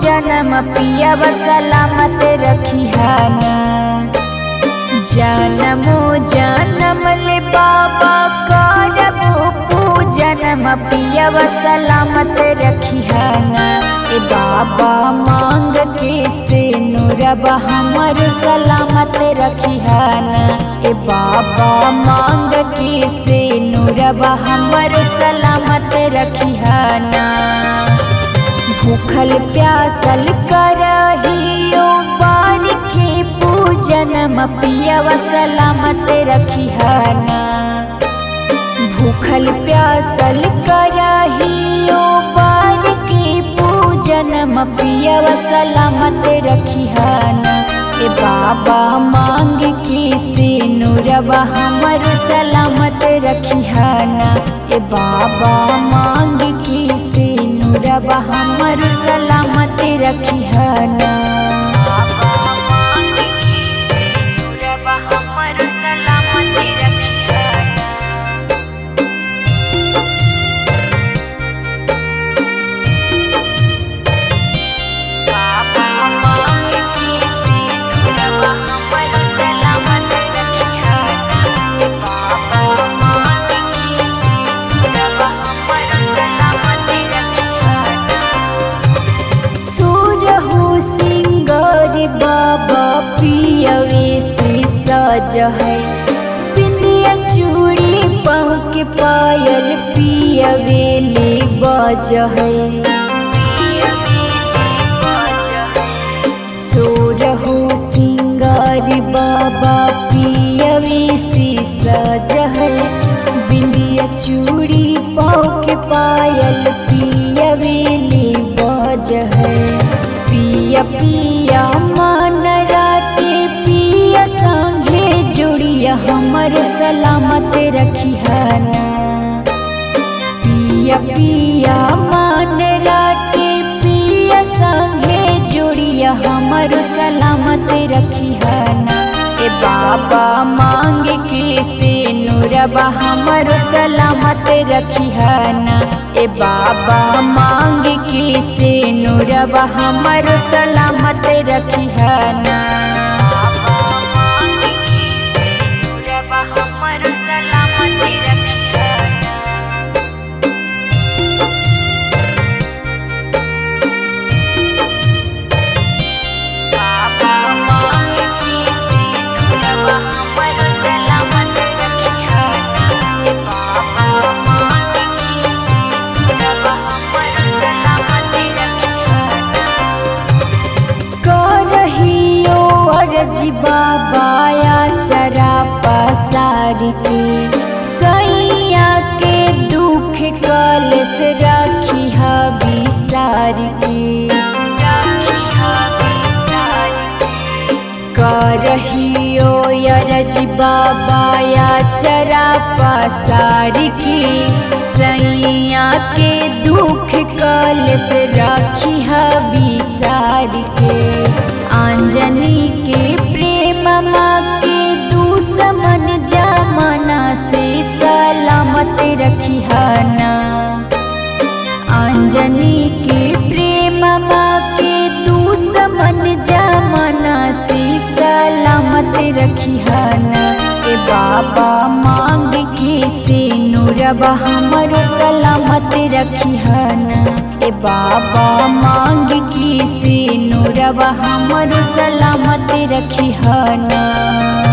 जन्म पियब सलामत रखिहाना जनमो जनम ले बाबा करबो पूजनम पियब सलामत रखिहाना ए बाबा मांग के से नुरब हमर सलामत रखिहाना ए बाबा मांग के से नुरब हमर सलामत रखिहाना भूखल प्यासल करहियो बार के पूजन पियव सलामत रखिहाना भूखल प्यासल करहियो बार के पूजन पियव सलामत रखिहाना ए बाबा मांग के से नुरबा हमर सलामत रखिहाना ए बाबा मांग के से नुरबा हमर सलामत रखिहाना बाबा मांग के से नुरबा हमर सलामत रखिहाना बाबा मांग के से नुरबा हमर सलामत रखिहाना ए बाबा मांग के से नुरबा हमर सलामत रखिहाना सुरहु सिंगार बाबा पियवे से सज है बिंदिया चूड़ी पाँव के पायल पियवे ले बज है सोरहु सिंगार बाबा पियवे से सज है बिंदिया चूड़ी पाँव के पायल पियवे ले बज है पिया पिया मन राटे पिया संगे जुड़िया हमर सलामत रखिहाना पिया पिया मन राटे पिया संगे जुड़िया हमर सलामत रखिहाना ए बाबा मांग के से नुरबा हमर सलामत रखिहाना ए बाबा मांग के से नुरबा हमर सलामत रखिहाना बाबा मांग के से नुरबा हमर सलामत रखिहाना बाबा मांग के से नुरबा हमर सलामत रखिहाना ए बाबा मांग के से नुरबा हमर सलामत रखिहाना करहियो अरजी बाबाया चरा पसार के सैया के दुख कलश रखिहा बिसार के रखिहा बिसार के करहियो अरज बाबाया चरा पसार के सैया के दुख कलश राखिहा बिसार के आंजनी के प्रेम माँ के दुश्मन जमाना से सलामत रखिहाना अंजनी के प्रेम माँ के दुश्मन जमाना से सलामत रखिहाना ए बाबा मांग के से नुरबा हमर सलामत रखिहाना ए बाबा मांग के से नुरबा हमर सलामत रखिहाना